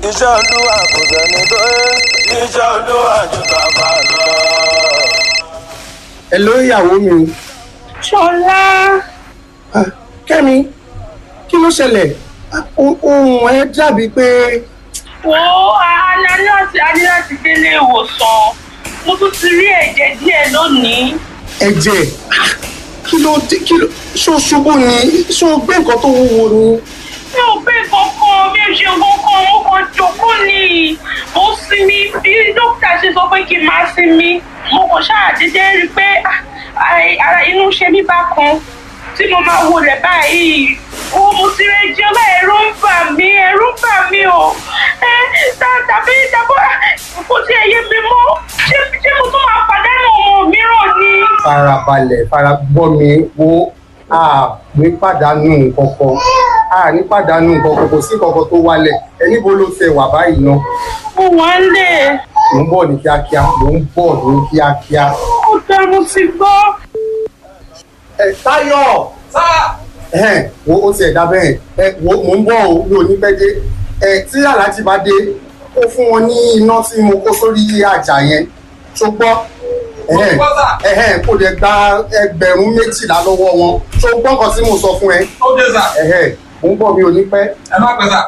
iṣẹ́ olúwa kò sẹ́ni tó yẹ iṣẹ́ olúwa ju ká máa lọ. ẹ ló ìyàwó mi ṣọlá Ah, kẹ́mi kí ló ṣẹlẹ̀ Ah, o- ohun ẹ dàbí pé wo alẹ́ láti alẹ́ láti délé ìwòsàn mo tún ti rí ẹ̀jẹ̀ díẹ̀ lónìí. ẹ̀jẹ̀ Ah, kí ló dé kí ló ṣó ṣubú ni ṣó gbé nǹkan tó wúwo ni. mi ò gbé kankan mi ò ṣe kankan mo kàn jókòó ni mo sinmi bí dókítà ṣe sọ pé kí n máa sinmi mo kàn ṣàdédé rí i pé ah, ai- ara inú ṣe mí bákan tí mo máa wọlé báyìí o mo ti rẹ jẹ ọlá ẹ̀rù ń bà mí ẹ̀rù ń bà mí o ẹ ta- tàbí tàbí kò tí ẹ yé mi mọ́ ṣé ṣé mo tún máa pàdánù ọmọ mìíràn ni. farabalẹ̀ fara gbọ́ mi wo a ní pàdánù nǹkan kan a ní pàdánù nǹkan kan kò sí nǹkan kan tó wálẹ̀ ẹ níbo ló ṣe wà báyìí náà mo wà ń lè mò ń bọ̀ ní kíákíá mò ń bọ̀ ní kíákíá. ó dá mo ti gbọ́. ẹ táyọ̀ ẹhẹn wo ó ti ẹ̀dá bẹ́ẹ̀ ẹ wo mò ń bọ̀ o mi ò ní pẹ́ dé ẹ tí aláàjì bá dé ó fún wọn ní iná tí mo kó sórí àjà yẹn tó gbọ́ ẹhẹn ẹhẹn kò lè gba ẹgbẹ̀rún méjìlá lọ́wọ́ wọn tó gbọ́ nǹkan tí mo sọ fún ẹ ó dé sà ẹhẹn mò ń bọ̀ mi ò ní pẹ́. ẹ má pẹ́ sà.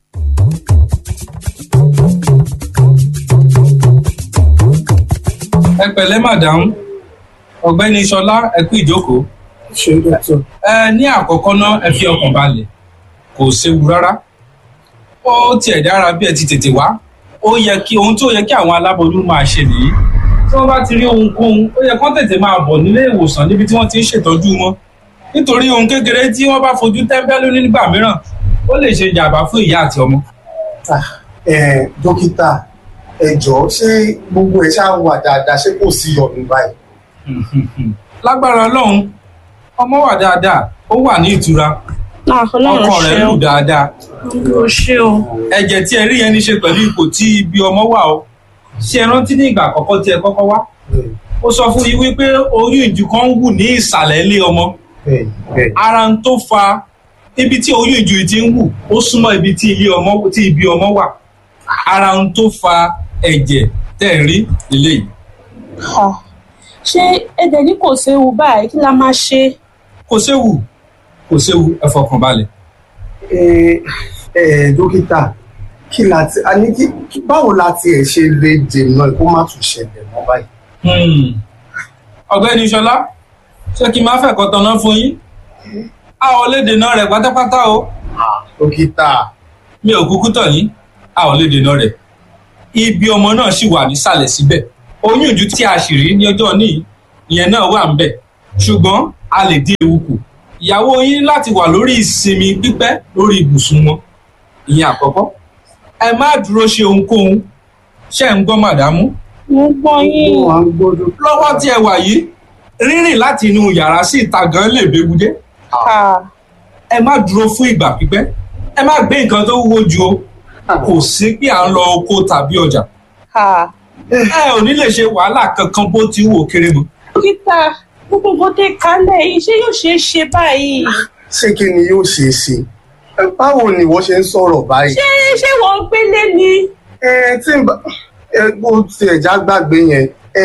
ẹ pẹ̀lẹ́ madam ọ̀gbẹ́ni sọlá ẹ kú ìjókòó ṣe dọ́tọ̀ ẹ ní àkọ́kọ́ náà ẹ fi ọkàn balẹ̀ kò séwu rárá ó tiẹ̀ dára bí ẹ ti tètè wá ó yẹ kí ohun tó yẹ kí àwọn aláboyún máa ṣe nìyí tí wọ́n bá ti rí ohunkóhun ó yẹ kán tètè máa bọ̀ nílé ìwòsàn níbi tí wọ́n ti ń ṣètọ́jú wọn nítorí ohun kékeré tí wọ́n bá fojú tẹ́ńbẹ́lú nígbà mìíràn ó lè ṣe jàǹbá fún ìyá àti ọmọ. ẹ dókítà ẹ jọ̀ọ́ ṣé gbogbo ẹ ṣáà wà dáadáa ṣé kò sí ọ̀nù báyìí. lágbára ọlọ́run ọmọ wà dáadáa ó wà ní ìtura ọkọ rẹ̀ lù dáadáa o ṣe o. ẹ̀jẹ̀ tí ẹ rí yẹn ní ṣe pẹ̀lú ipò tí ibi ọmọ wà o ṣé ẹ rántí ní ìgbà àkọ́kọ́ tí ẹ kọ́kọ́ wá ó sọ fún yín wípé oyún ìjù kan ń wù ní ìsàlẹ̀ ilé ọmọ bẹ́ẹ̀ bẹ́ẹ̀ ara ń tó fa ibi tí oyún ìjù yìí ti ń wù ó súnmọ́ ibi tí ilé ọmọ tí ibi ọmọ wà ara ń tó fa ẹ̀jẹ̀ tẹ̀ ń rí ilé yìí ṣé ẹ̀dẹ̀ ní kò séwu báyìí kí la máa ṣe. kò séwu kò séwu ẹ fọkàn balẹ̀ ẹ ẹ dókítà kí la ti a ní kí kí- báwo la ti ẹ̀ ṣe lè dènà kó má tún ṣẹlẹ̀ mọ́ báyìí. Hmm. ọ̀gbẹ́ni ṣọlá ṣé kí n máa fẹ̀kọ́ tanná fún yín a ò lè dènà rẹ̀ pátápátá o dókítà mi ò kúkú tàn yín a ò lè dènà rẹ̀ ibi ọmọ náà sì wà nísàlẹ̀ síbẹ̀ oyún ìjú tí a sì rí ní ọjọ́ níyì ìyẹn náà wà ń bẹ̀ ṣùgbọ́n a lè dín ewu kù ìyàwó yín láti wà lórí ìsinmi pípẹ́ lórí ibùsùn wọn ìyẹn àkọ́kọ́ ẹ má dúró ṣe ohunkóhun ṣe ń gbọ́ màdámù mo gbọ́ yín. ó wà ń gbọ́dọ̀ lọ́wọ́ tí ẹ wà yìí rírìn láti inú yàrá sí ìta gan lè béwu dé Ah, ẹ má dúró fún ìgbà pípẹ́ ẹ má gbé nǹkan tó wúwo ju o kò sí pé à ń lọ oko tàbí ọjà ah. ẹ ò ní lè ṣe wàhálà kankan bó ti wò kéré mọ́ dókítà gbogbo nǹkan tẹ kálẹ̀ yìí ṣé yóò ṣeé ṣe báyìí. ṣé kí ni yóò ṣe é ṣe Ẹ, báwo ni wọ́n ṣe ń sọ̀rọ̀ báyìí. ṣé ṣé wọ́n ń gbélé ni. ẹ tí n bá ẹ bó tiẹ̀ já gbàgbé yẹn ẹ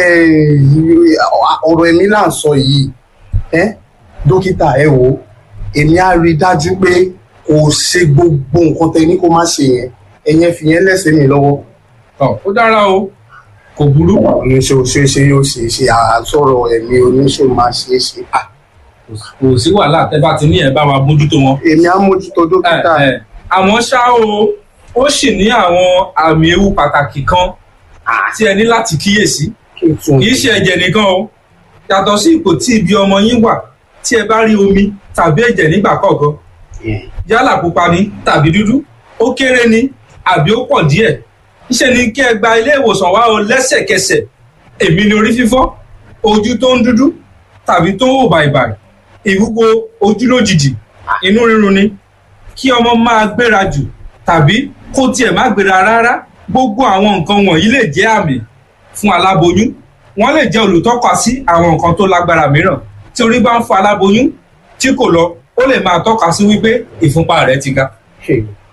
ọ̀rọ̀ ẹ̀mí là ń sọ yìí ẹ dókítà ẹ wò ó èmi á rí i dájú pé kò ṣe gbogbo nǹkan tẹ ní kó má ṣe yẹn ẹ̀yẹn fi yẹn lẹ́sẹ̀ mi lọ́wọ́ Ọ, ó dára o kò burú oníṣòwò ṣe é ṣe yóò ṣe é ṣe àsọ̀rọ̀ ẹ̀mí oníṣòwò máa ṣe é ṣe Ah, kò sí wàhálà tẹ bá ti ní ẹ bá wa mójútó wọn. èmi á mójútó dókítà Ẹ, ẹ, àmọ́ ṣá o ó sì ní àwọn àmì ewu pàtàkì kan tí ẹ ní láti kíyèsí kí n tún kì í ṣe ẹ̀jẹ̀ nìkan o yàtọ̀ sí ipò tí ibi ọmọ yín wà tí ẹ bá rí omi tàbí ẹ̀jẹ̀ nígbà kọ̀ọ̀kan yálà pupa ni tàbí dúdú ó kéré ni àbí ó pọ̀ díẹ̀ níṣẹ́ ni kí ẹ gba ilé ìwòsàn wá o lẹ́sẹ̀kẹsẹ̀ èmi ni orí fífọ́ ojú tó ń dúdú tàbí tó ń wò bàìbàì ìwúwo ojú lójijì inú rírun ni kí ọmọ máa gbéra jù tàbí kó tiẹ̀ má gbéra rárá gbogbo àwọn nǹkan wọ̀nyí lè jẹ́ àmì fún aláboyún wọ́n lè jẹ́ olùtọ́ka sí àwọn nǹkan tó lágbára mìíràn tí orí bá ń fọ aláboyún tí kò lọ ó lè máa tọ́ka sí wípé ìfúnpá rẹ̀ ti ga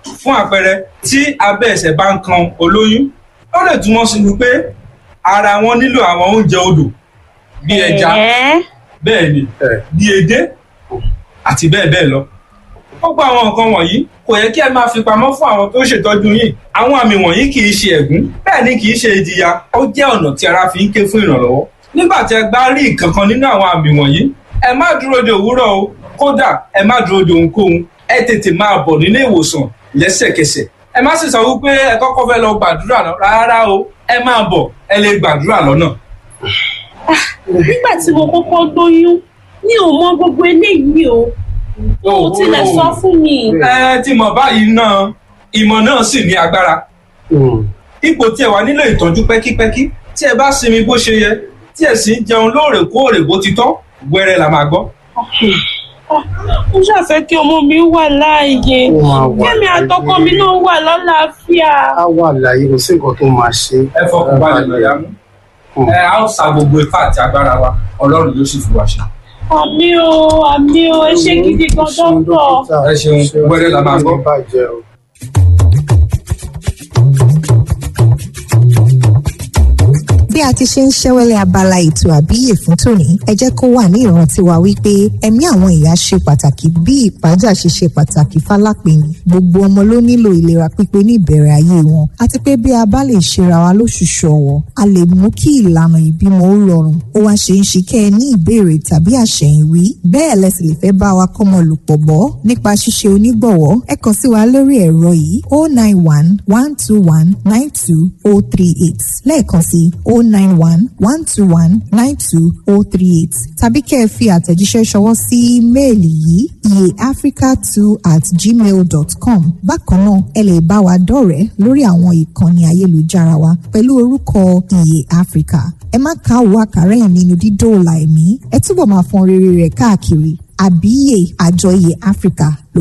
fún àpẹẹrẹ tí abẹ́ ẹsẹ̀ bá ń kan olóyún ó lè túmọ̀ sí wípé ara wọn nílò àwọn oúnjẹ odò bí ẹja Ẹ̀ẹ́. bẹ́ẹ̀ ni ẹ̀ bí edé àti bẹ́ẹ̀ bẹ́ẹ̀ lọ. gbogbo àwọn nǹkan wọ̀nyí kò yẹ kí ẹ máa fi pamọ́ fún àwọn tó ṣètọ́jú yín àwọn àmì wọ̀nyí kì í ṣe ẹ̀gún bẹ́ẹ̀ ni kì í ṣe ìjìyà ó jẹ́ ọ̀nà tí ara fi ń ké fún ìrànlọ́wọ́. nígbà tí ẹ bá rí nǹkan kan nínú àwọn àmì wọ̀nyí ẹ má dúró de òwúrọ̀ o kódà ẹ má dúró de ohunkóhun ẹ tètè máa bọ̀ nílé ìwòsàn lẹ́sẹ̀kẹsẹ̀ ẹ má sì sọ wípé ẹ kọ́kọ́ fẹ́ lọ gbàdúrà náà rárá o ẹ máa bọ̀ ẹ lè gbàdúrà lọ́nà. nígbà tí mo kọ́kọ́ lóyún mi ò mọ gbogbo eléyìí o wọn ò tilẹ̀ sọ fún mi. ẹ ti mọ̀ báyìí náà ìmọ̀ náà sì ní agbára mm, ipò tí ẹ wà nílò ìtọ́jú pẹ́kípẹ́kí tí ẹ bá sinmi bó ṣe yẹ tí ẹ sì ń jẹun lóòrèkóòrè bó ti tọ́ wẹ́rẹ́ la máa gbọ́. mo ṣàfẹ́ kí ọmọ mi wà láàyè Ó máa wà kẹ́mi láàyè. àtọkọ mi náà wà lálàáfíà. á wà láyé kò sí nǹkan tó máa ṣe ẹ fọkàn balẹ̀ lọ́yà mú ẹ á ó sa gbogbo ipá àti agbára wa ọlọ́run yóò sì fi wá ṣe. àmì o àmì o ẹ ṣé gidi gan dọ́tọ̀. Ẹ ṣeun, wẹ́rẹ́ la máa gbọ́. bàjẹ́ o. bí a ti ṣe ń ṣẹ́wẹ́lẹ́ abala ètò àbíyè fún tòní ẹ jẹ́ kó wà ní ìrántí wa wípé ẹ̀mí àwọn ìyá ṣe pàtàkì bí ìpájà ṣe ṣe pàtàkì fálápẹ̀ni gbogbo ọmọ ló nílò ìlera pípé ní ìbẹ̀rẹ̀ ayé wọn àti pé bí a bá lè ṣera wa lóṣooṣù ọ̀wọ̀ a lè mú kí ìlànà ìbímọ ó rọrùn ó wá ṣe ń ṣe kẹ́ ẹ ní ìbéèrè tàbí àṣẹ̀yìnwí bẹ́ẹ̀ lẹ sì lè fẹ́ bá wa kọ́mọ lòpọ̀ bọ́ nípa ṣíṣe onígbọ̀wọ́ ẹ kàn sí wa lórí ẹ̀rọ yìí 091 121 92038 lẹ́ẹ̀kan sí 091 121 92038 tàbí kẹ́ ẹ fi àtẹ̀jíṣẹ́ ṣọwọ́ sí ímeèlì yìí iyeafrica2 at gmail dot com bákan náà ẹ lè bá wa dọ̀rẹ́ lórí àwọn ìkànnì ayélujára wa pẹ̀lú orúkọ iye africa ẹ má ka òwò àkàrà ẹ̀ nínú dídóòlà ẹ̀mí ẹ túbọ̀ máa fọn rere rẹ̀ káàkiri àbíyè àjọ iye africa ló